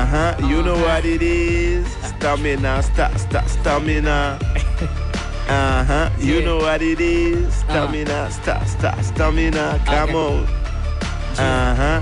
Uh huh. You know what it is. Stamina, sta, sta, stamina. Uh huh. You Yeah. know what it is. Stamina, sta, sta, stamina. Come Okay. on. Uh huh.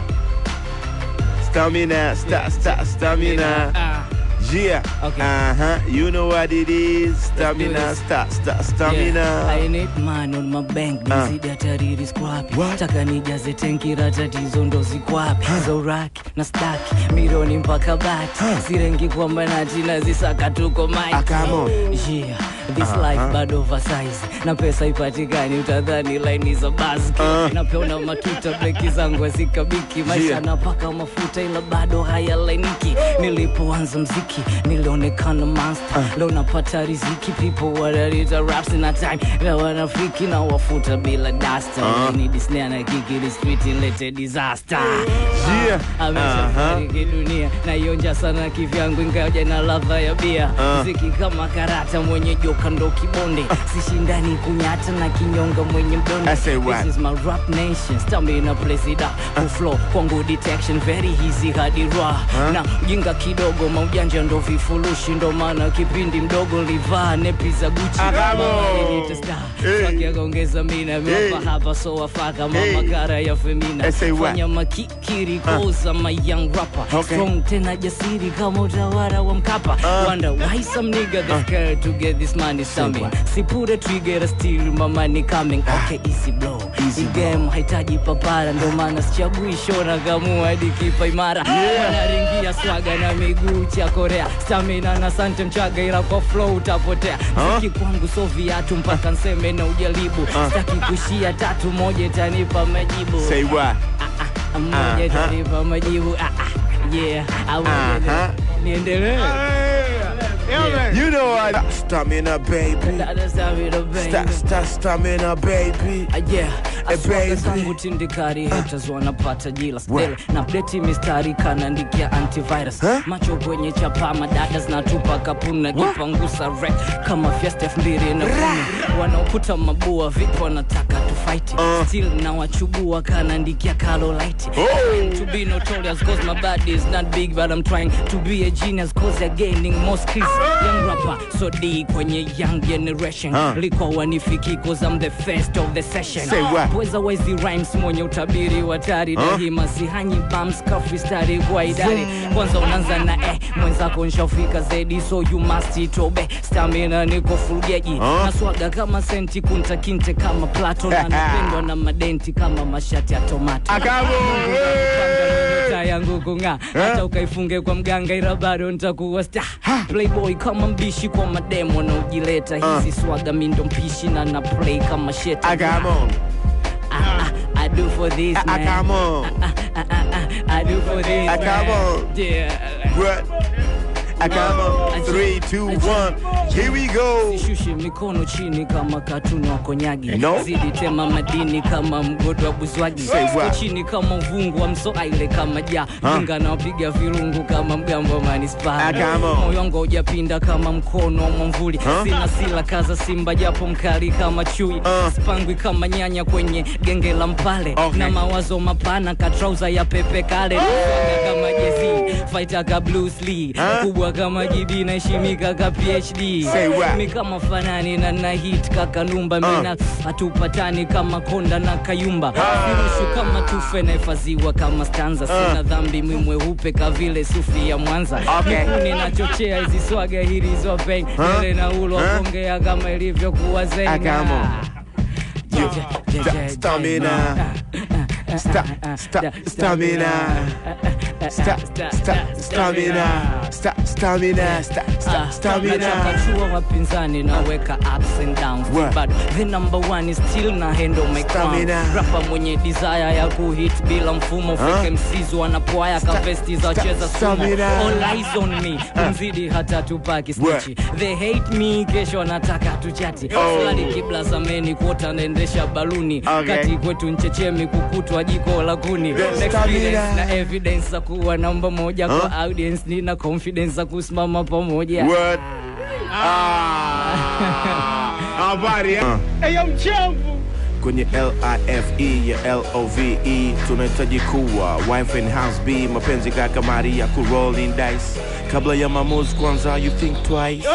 Stamina, sta, sta, stamina. Ah, Yeah. Okay. Uh huh. You know what it is. Stamina, this. sta, sta, yeah. I stamina. need money on my bank Ah. mizidi hatari skwapi What? taka nijaze tenki la tatizo ndo zikwapi zoraki na staki milioni mpaka bati sirengi kwamba nati nazisaka tuko mike Ah, come on. yeah this life bado oversize na pesa ipatikani utadhani laini za baski Ah. napeona matuta breki zangu hazikabiki maisha Yeah. napaka mafuta ila bado hayalainiki nilipoanza mziki nilionekana monster leo napata riziki people wanalita raps na time na wanafiki na wafuta bila dasta ni disney na kiki ni street ilete disaster Yeah. ameshafariki dunia naionja sana kivyangu ingawaja na ladha ya bia Ah. mziki kama karata mwenye joka ndo kibonde sishindani kunyata na kinyonga mwenye mdonde I say what? This is my rap nation stamina presida kuflow kwangu detection very easy hadi raw na ujinga kidogo maujanja ndo vifurushi ndo maana kipindi mdogo livaa nepi za guchi Ah, come on. Hey. wakiakaongeza mina Hey. mapa hapa so wafaka mama Hey. kara ya femina I say what? fanya makikiri koza my young rapper Okay. strong tena jasiri kama utawara wa mkapa wonder why some nigga they scared to get this money coming sipure trigger still my money coming okay easy blow Easy Hii game haitaji papara ndo maana sichagui shona kamua hadi kipa imara wanaringia swaga na miguu cha korea stamina na sante mchaga ila kwa flow utapotea mziki kwangu so viatu mpaka nseme na ujaribu staki kushia tatu moja itanipa majibu Say what? moja Aha. itanipa majibu ah, ah, yeah I wanna Aha. niendelee You know what? Stamina, baby. Dada Stamina, baby. Sta, sta, stamina, baby. Ah, yeah Eh, aswaga baby. zangu tindikari haters wanapata jila stele na pleti mistari kanaandikia antivirus Huh? macho kwenye chapa madada zinatupa kapuna jipangusa rek kama fiesta elfu mbili na kumi wanaokuta mabua vipi wanataka tufight Uh. still na wachugua kanaandikia kalolite Oh. to be notorious cause my body is not big but I'm trying to be a genius cause they're gaining more skills young rapper so D kwenye young generation Huh. liko wanifiki cause I'm the first of the session Say what? pweza wezi rhymes mwenye utabiri wa tari Huh? dahima sihanyi bams kafristari kwa idari kwanza unaanza na eh mwenzako nshafika zedi so you must itobe stamina niko fulgeji Huh? na swaga kama senti kunta kinte kama plato na napendwa na madenti kama mashati ya tomato Akabo. nyota yangu kung'aa hata ukaifunge kwa mganga ila bado nitakuwa sta playboy kama mbishi kwa mademo naojileta hizi swaga mindo mpishi na na play kama sheta I come on. Ah, ah, I do for this I, I man. come on. Ah, ah, ah, ah, I do for this Ah, come man. on. Yeah. What? I come on. Three, two, one. Here we go. sishushe mikono chini kama katuni wa konyagi No. zidi tema madini kama mgodo wa buzwagi Say what? Siko chini kama uvungu wa msoaile kama ja inga nawapiga virungu kama mgambo wa manispa Ah, come on. moyo wangu haujapinda kama mkono wa mwamvuli sina sila kaza simba japo mkali kama chui Ah. spangwi kama nyanya kwenye genge la mpale Okay. na mawazo mapana katrauza ya pepe kale Swaga kama jezi fighter ka Bruce Lee Ah. kubwa kama jibi naheshimika ka PhD Say what? mi kama fanani na na hit kakanumba mina hatupatani kama konda na kayumba virushu kama tufe nahifadhiwa kama stanza sina dhambi mwimweupe ka vile sufi ya mwanza Okay. mikuni nachochea hizi swaga hilizo peng ele na ulo Huh? kuongea kama ilivyokuwa Ah, come zenga on. Yeah, Yo, yeah, yeah, sta- yeah, stamina. yeah. Sta, sta, stamina. Sta, sta, stamina. Sta, stamina. Sta, sta, stamina. nachakachua wapinzani naweka ups and downs What? but the number one is still na handle my crown Stamina. rapa mwenye desire ya kuhit bila mfumo Huh? fake MCs wanapoaya kavesti za sta- cheza sumo stamina. all eyes on me kumzidi hata tupaki What? stichi they hate me kesho nataka tuchati Oh. fulani kibla zameni kuota naendesha baluni Okay. kati kwetu nchechemi kukutwa jiko la kuni The experience stamina. na evidence za kuwa namba moja Huh? kwa audience nina confidence za kusimama pamoja What? Ah. Habari. ah. Eyo mchavu kwenye life ya love tunahitaji kuwa wife and house b mapenzi kaka mari ya kurolling dice kabla ya maamuzi kwanza you think twice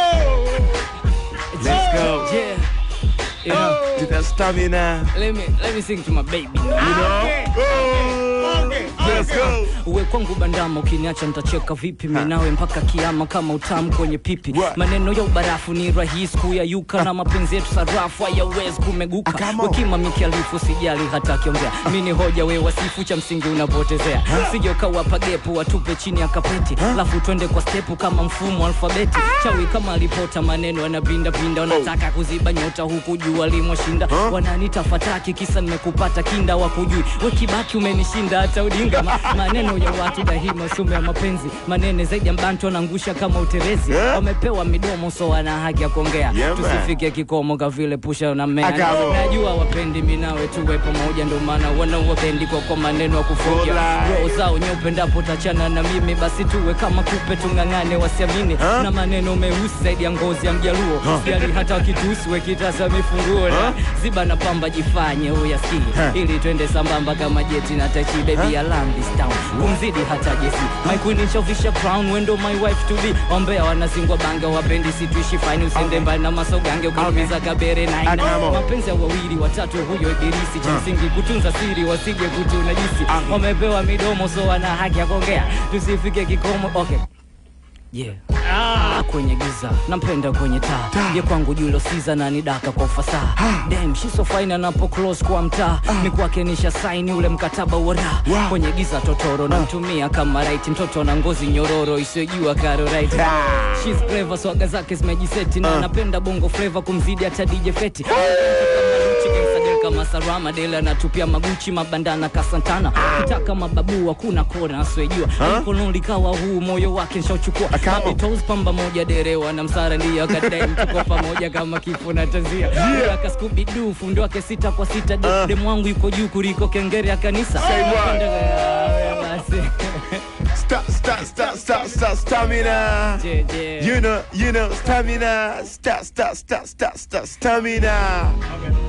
let's go Yeah. You know, to that stamina let me let me sing to my baby. you know let's go uwe kwangu bandama ukiniacha nitacheka vipi minawe mpaka kiama kama utamu kwenye pipi What? maneno ya ubarafu ni rahisi kuyayuka na mapenzi yetu sarafu hayawezi kumeguka Ah, come on. wekima mikialifu sijali hata akiongea mi ni hoja we wasifu cha msingi unapotezea sije ukawapa gepu watupe chini ya kapeti lafu twende kwa stepu kama mfumo alfabeti chawi kama alipota maneno yanapindapinda wanataka kuziba nyota huku jua limoshinda wananita fataki kisa nimekupata kinda wakujui wekibaki umenishinda hata udinga Ma, maneno ya watu dahima sume ya mapenzi manene zaidi ya mbantu wanaangusha kama uterezi Yeah. wamepewa midomo so wana haki ya kuongea Yeah, man. tusifike kikomo kavile pusha na mea Akabo. najua wapendi minawe tuwe pamoja ndo maana wanawapendi kwa kwa maneno ya kufoja Alright. roho zao nyeupe ndapo tachana na mimi basi tuwe kama kupe tung'ang'ane wasiamini Huh? na maneno meusi zaidi ya ngozi ya mjaluo sijali hata wakitusi wekitasa mifunguo na ziba na pamba jifanye uyasikie ili twende sambamba kama jeti na tachi baby ya Landis Town kumzidi hata jesi my queen nishovisha crown wendo my wife to be ombea wanazingwa bange wapendi situishi fine usende mbali na masogange ukaumiza kabere Ah, naina come on. mapenzi ya wawili watatu huyo ibilisi cha msingi kutunza siri wasije kutuna jisi wamepewa midomo so wana haki ya kuongea tusifike kikomo okay yeah Ah, kwenye giza nampenda kwenye taa ye kwangu julo siza na nidaka kwa ufasaha dem shiso fine anapo close kwa mtaa ni kwake nisha saini ule mkataba wa raha Wow. kwenye giza totoro namtumia kama right mtoto na ngozi nyororo isiyojua karo right Ah. She's clever swaga zake zimejiseti na anapenda bongo flavor kumzidi hata DJ Feti kama Sarama Dela anatupia maguchi mabandana kasantana kitaka mababu hakuna kona asiyejua mkono likawa huu moyo wake nshauchukua Akamo. Mabitos pamba moja derewa na msara ndio akadai tuko pamoja kama kifo na tanzia yeah. Akaskubi du fundo wake sita kwa sita Ah. demu wangu yuko juu kuliko kengere ya kanisa Say what? Napenda- basi Sta, sta, sta, sta, sta, stamina. Je, je. You know, you know, stamina. Sta, sta, sta, sta, sta, stamina.